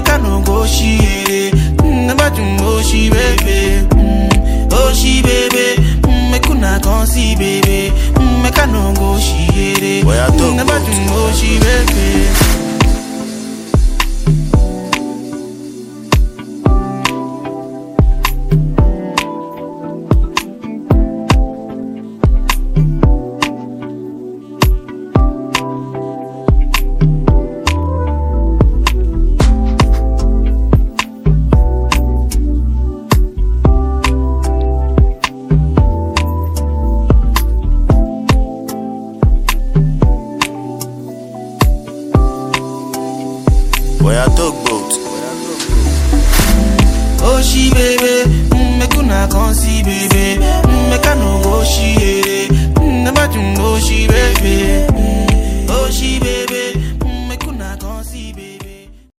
make I no go shire. Mm, about you, oh she baby, mm, oh she baby, mm, make una come see baby, mm, make I no go shire. Boy, I talk Mm, about about you, oh she baby. Boy, I talk boat. Oh she baby, mm, make una come see baby, mm, make I no go shire. Mm, about you, oh she baby, mm,